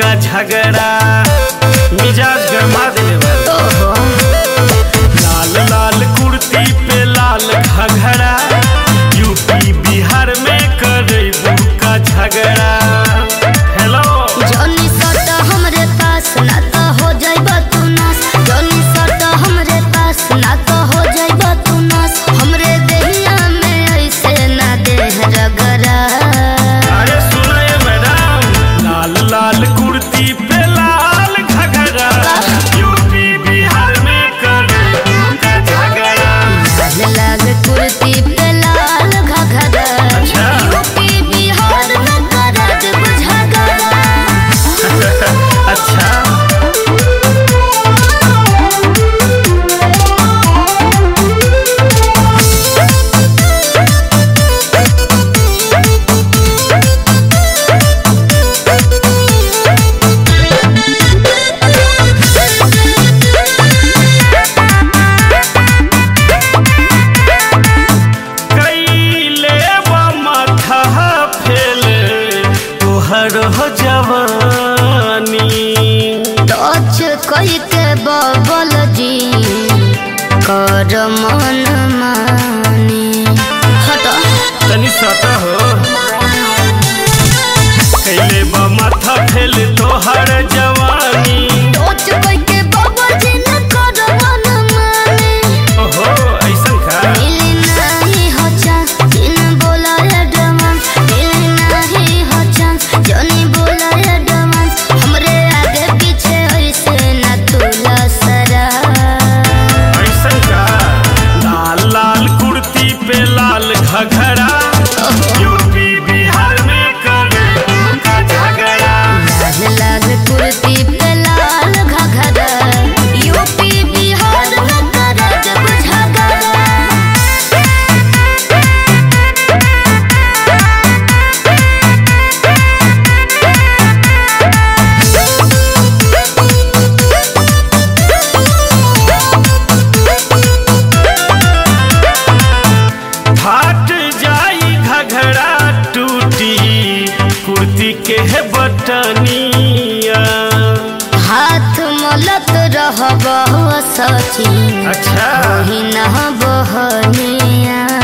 का झगड़ा मिजाज गरमा देले बा ओहो लाल लाल कुर्ती पे लाल घघरा यूपी बिहार में करे का झगड़ा हेलो जॉनी सट हमरे पास ना तो हो जाइब तू नास जॉनी सट हमरे पास ना तो हो जाइब तू नास हमरे देहिया में ऐसे ना देह रगरा अरे सुनो ये मैडम लाल लाल कुर्ती पे लाल घघरा यूपी बिहार में करे का झगड़ा लाल लाल कुर्ती पे लाल घघरा अच्छा। यूपी बिहार में करत बुझगरा अच्छा कैले बा माथा फेले तोहर हो जवानी टच कई के बबल जी कर मन मानी हट तनी सता हो कैले बा माथा फेले तोहर जवानी टच कई के बबल जी न कर मन मानी ओहो ऐसन का मिली नहीं हो चांस जिन बोला एडवांस मिली नहीं हो चांस जनी बोला एडवांस हमरे आगे पीछे ऐसे न तुला सरा ऐसन का लाल लाल कुर्ती पे लाल घघरा यूपी बिहार में करे का झगड़ा लाल लाल कुर्ती पे लाल घघरा यूपी बिहार में करत बुझगरा फाट जाई घघरा टूटी कुर्ती के है बटनिया हाथ मलत रहब सची अच्छा ही न बहनिया